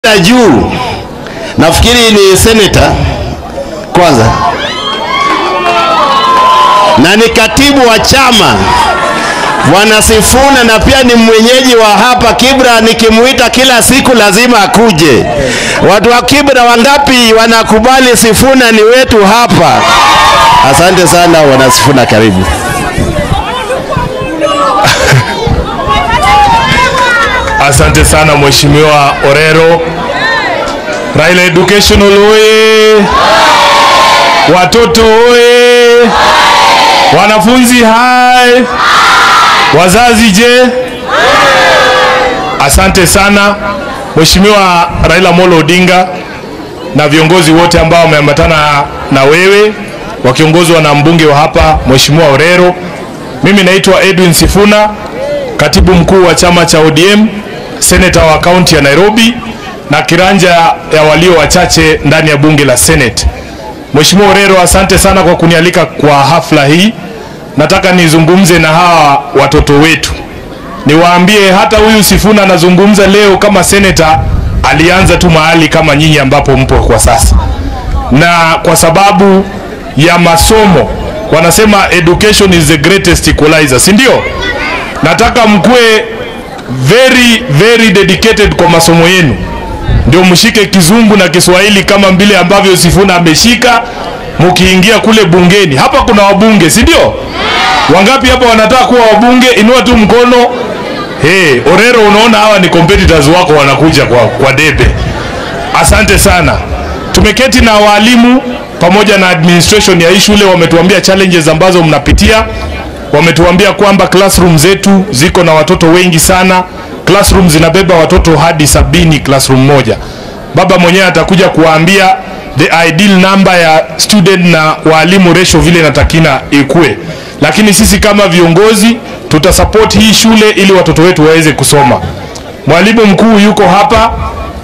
ya juu nafikiri ni seneta kwanza na ni katibu wa chama Bwana Sifuna, na pia ni mwenyeji wa hapa Kibra. Nikimuita kila siku lazima akuje. Watu wa Kibra wangapi wanakubali Sifuna ni wetu hapa? Asante sana Bwana Sifuna, karibu. Asante sana Mheshimiwa Orero. Raila Educational oye! Watoto oye! Wanafunzi hai! Wazazi je? Asante sana Mheshimiwa Raila Molo Odinga na viongozi wote ambao wameambatana na wewe wakiongozwa na mbunge wa hapa Mheshimiwa Orero. Mimi naitwa Edwin Sifuna, katibu mkuu wa chama cha ODM, seneta wa kaunti ya Nairobi na kiranja ya walio wachache ndani ya bunge la Senate. Mheshimiwa Orero, asante sana kwa kunialika kwa hafla hii. Nataka nizungumze na hawa watoto wetu, niwaambie hata huyu Sifuna anazungumza leo kama seneta, alianza tu mahali kama nyinyi ambapo mpo kwa sasa, na kwa sababu ya masomo wanasema education is the greatest equalizer, si ndio? Nataka mkuwe very very dedicated kwa masomo yenu, ndio mshike kizungu na Kiswahili kama vile ambavyo Sifuna ameshika. Mkiingia kule bungeni, hapa kuna wabunge, si ndio? Wangapi hapa wanataka kuwa wabunge? Inua tu mkono. Hey, Orero, unaona hawa ni competitors wako wanakuja kwa, kwa debe. Asante sana. Tumeketi na walimu pamoja na administration ya hii shule, wametuambia challenges ambazo mnapitia. Wametuambia kwamba classroom zetu ziko na watoto wengi sana. Classroom zinabeba watoto hadi sabini classroom moja. Baba mwenyewe atakuja kuwaambia the ideal number ya student na walimu ratio vile inatakina ikue, lakini sisi kama viongozi tutasupport hii shule ili watoto wetu waweze kusoma. Mwalimu mkuu yuko hapa,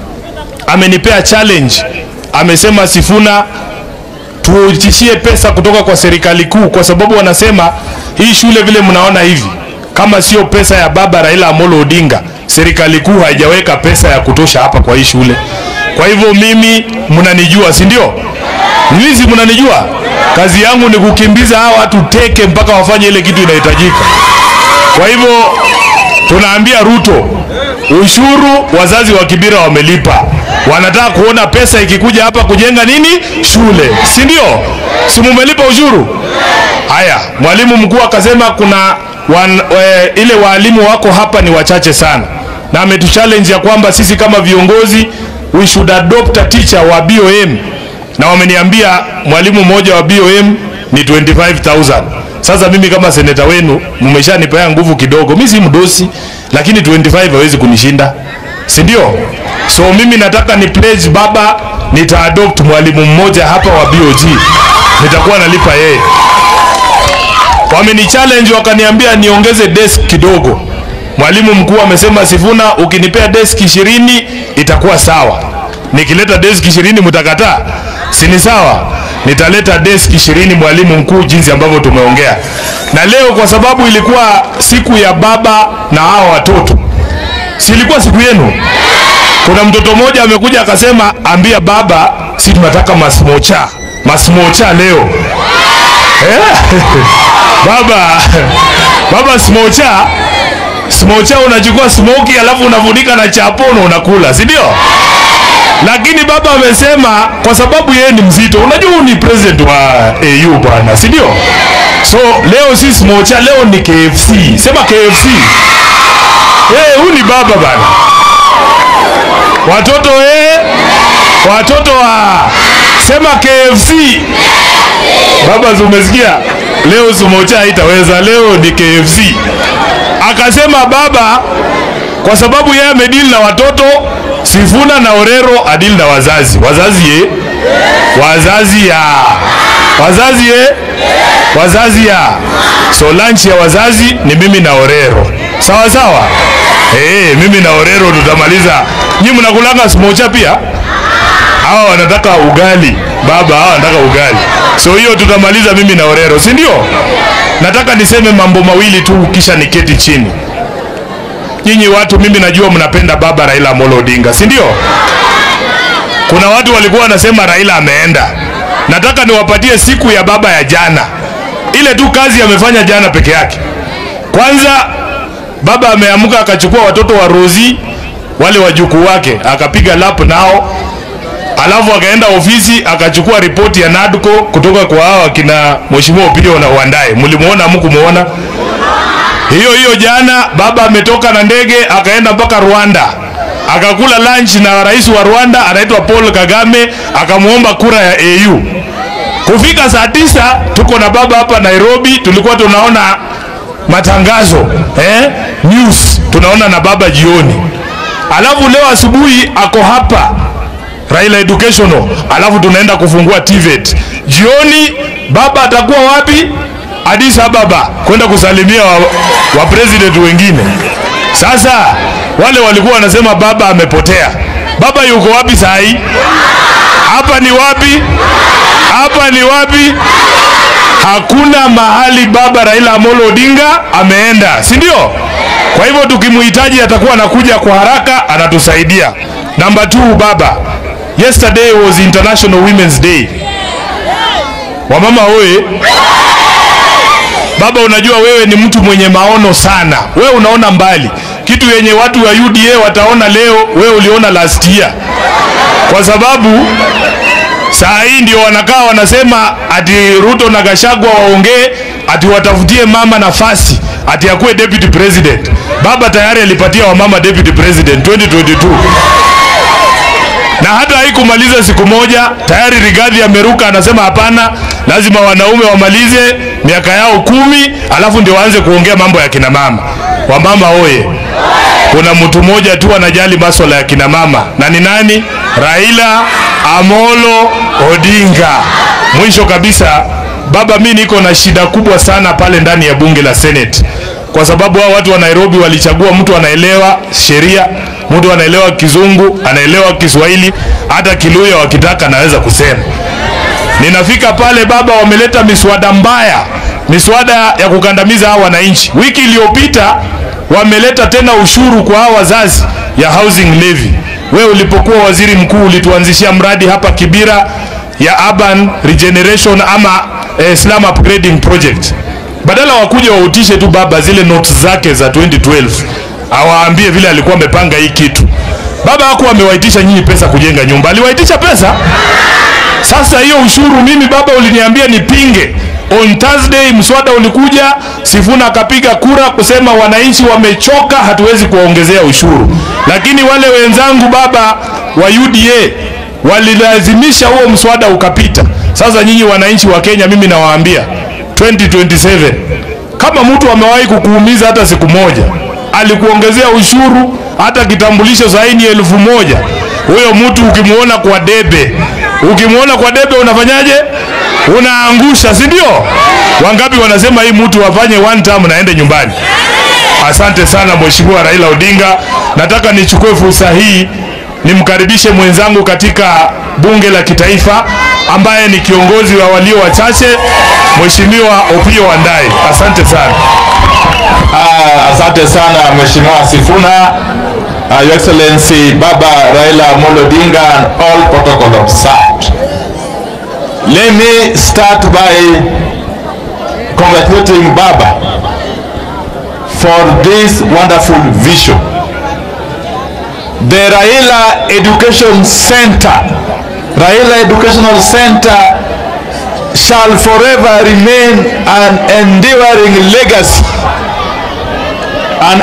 amenipea challenge, amesema Sifuna tuitishie pesa kutoka kwa serikali kuu, kwa sababu wanasema hii shule vile mnaona hivi, kama sio pesa ya baba Raila Amolo Odinga, serikali kuu haijaweka pesa ya kutosha hapa kwa hii shule. Kwa hivyo mimi mnanijua, si ndio? Mimi si mnanijua, kazi yangu ni kukimbiza hawa watu teke mpaka wafanye ile kitu inahitajika. Kwa hivyo tunaambia Ruto, ushuru wazazi wa Kibira wamelipa, wanataka kuona pesa ikikuja hapa kujenga nini shule, si ndio? Si mumelipa ushuru? Haya, mwalimu mkuu akasema kuna wan, we, ile waalimu wako hapa ni wachache sana, na ametuchallenge ya kwamba sisi kama viongozi we should adopt a teacher wa BOM, na wameniambia mwalimu mmoja wa BOM ni 25000 sasa mimi kama seneta wenu mmeshanipea nguvu kidogo, mimi si mdosi, lakini 25 hawezi kunishinda, si ndio? So mimi nataka ni pledge baba, nitaadopt mwalimu mmoja hapa wa BOG, nitakuwa nalipa yeye. Wameni challenge wakaniambia niongeze desk kidogo. Mwalimu mkuu amesema, Sifuna, ukinipea desk ishirini itakuwa sawa. Nikileta desk ishirini mtakataa? Si ni sawa? Nitaleta desk ishirini mwalimu mkuu, jinsi ambavyo tumeongea. Na leo kwa sababu ilikuwa siku ya baba na hao watoto, si ilikuwa siku yenu? Kuna mtoto mmoja amekuja akasema, ambia baba, si tunataka masmocha masmocha leo eh? baba baba smocha smocha unachukua smoki alafu unafunika na chapono unakula, si ndio? Lakini baba amesema kwa sababu yeye ni mzito, unajua huyu ni president wa AU bwana, si ndio? So leo si smocha, leo ni KFC. Sema KFC. Eh, huyu ni baba bana. Watoto eh, watoto wa sema KFC. Baba, umesikia? Leo smocha haitaweza, leo ni KFC. Akasema baba, kwa sababu yeye amedili na watoto, Sifuna na Orero adili na wazazi. Wazazi ye? Wazazi ya. Wazazi ye? Wazazi ya. So lunch ya wazazi ni mimi na Orero. Sawa sawa? Eh, mimi na Orero tutamaliza. Nyinyi mnakulanga smocha pia? Hawa wanataka ugali. Baba, hawa wanataka ugali. So hiyo tutamaliza mimi na Orero, si ndio? Nataka niseme mambo mawili tu kisha niketi chini. Nyinyi watu, mimi najua mnapenda baba Raila Amolo Odinga, si ndio? kuna watu walikuwa wanasema Raila ameenda. Nataka niwapatie siku ya baba ya jana, ile tu kazi amefanya jana peke yake. Kwanza baba ameamka akachukua watoto wa Rozi wale wajukuu wake akapiga lap nao, alafu akaenda ofisi akachukua ripoti ya NADCO kutoka kwa hao akina Mheshimiwa Opiyo na Wandae. Mlimuona hamkumuona? Hiyo hiyo jana baba ametoka na ndege akaenda mpaka Rwanda akakula lunch na rais wa Rwanda anaitwa Paul Kagame, akamwomba kura ya AU. Kufika saa tisa tuko na baba hapa Nairobi, tulikuwa tunaona matangazo eh, news tunaona na baba jioni, alafu leo asubuhi ako hapa Raila Educational, alafu tunaenda kufungua TVET jioni. Baba atakuwa wapi? Addis Ababa kwenda kusalimia wa, wa president wengine. Sasa wale walikuwa wanasema baba amepotea. Baba yuko wapi saa hii? Hapa ni wapi? Hapa ni wapi? Hakuna mahali baba Raila Amolo Odinga ameenda, si ndio? Kwa hivyo tukimhitaji atakuwa anakuja kwa haraka, anatusaidia. Namba 2 baba, yesterday was International Women's Day. Wamama oye! Baba, unajua wewe ni mtu mwenye maono sana, wewe unaona mbali, kitu yenye watu wa UDA wataona leo, wewe uliona last year, kwa sababu saa hii ndio wanakaa wanasema ati Ruto na Gashagwa waongee ati watafutie mama nafasi ati akuwe deputy president. Baba tayari alipatia wamama deputy president 2022 na hata haikumaliza siku moja, tayari Rigathi ameruka, anasema hapana, lazima wanaume wamalize miaka yao kumi, alafu ndio waanze kuongea mambo ya kina mama. Wamama oye! Kuna mtu mmoja tu anajali masuala ya kina mama, na ni nani? Raila Amolo Odinga. Mwisho kabisa, baba, mi niko na shida kubwa sana pale ndani ya bunge la Senate kwa sababu hao watu wa Nairobi walichagua mtu anaelewa sheria, mtu anaelewa Kizungu, anaelewa Kiswahili, hata Kiluya wakitaka anaweza kusema. Ninafika pale baba, wameleta miswada mbaya, miswada ya kukandamiza hawa wananchi. Wiki iliyopita wameleta tena ushuru kwa hawa wazazi ya housing levy. Wewe ulipokuwa waziri mkuu ulituanzishia mradi hapa Kibira ya urban regeneration ama eh, slum upgrading project badala wakuja wautishe tu baba zile notes zake za 2012 awaambie vile alikuwa amepanga hii kitu. Baba hakuwa amewaitisha nyinyi pesa kujenga nyumba, aliwaitisha pesa. Sasa hiyo ushuru, mimi baba uliniambia nipinge. On Thursday mswada ulikuja, Sifuna akapiga kura kusema wananchi wamechoka, hatuwezi kuwaongezea ushuru. Lakini wale wenzangu baba wa UDA walilazimisha huo mswada ukapita. Sasa nyinyi wananchi wa Kenya, mimi nawaambia 2027 kama mtu amewahi kukuumiza hata siku moja, alikuongezea ushuru, hata kitambulisho saini elfu moja, huyo mtu ukimwona kwa debe, ukimwona kwa debe unafanyaje? Unaangusha, si ndio? Wangapi wanasema hii mtu afanye one term na aende nyumbani? Asante sana Mheshimiwa Raila Odinga. Nataka nichukue fursa hii nimkaribishe mwenzangu katika bunge la kitaifa ambaye ni kiongozi wa walio wachache Mheshimiwa Opiyo Wandayi. Asante sana. Ah, asante sana Mheshimiwa Sifuna. Uh, Your Excellency Baba Raila Amolo Odinga and all protocol observed. Let me start by congratulating Baba for this wonderful vision. The Raila Education Center, Raila Educational Center shall forever remain an enduring legacy, an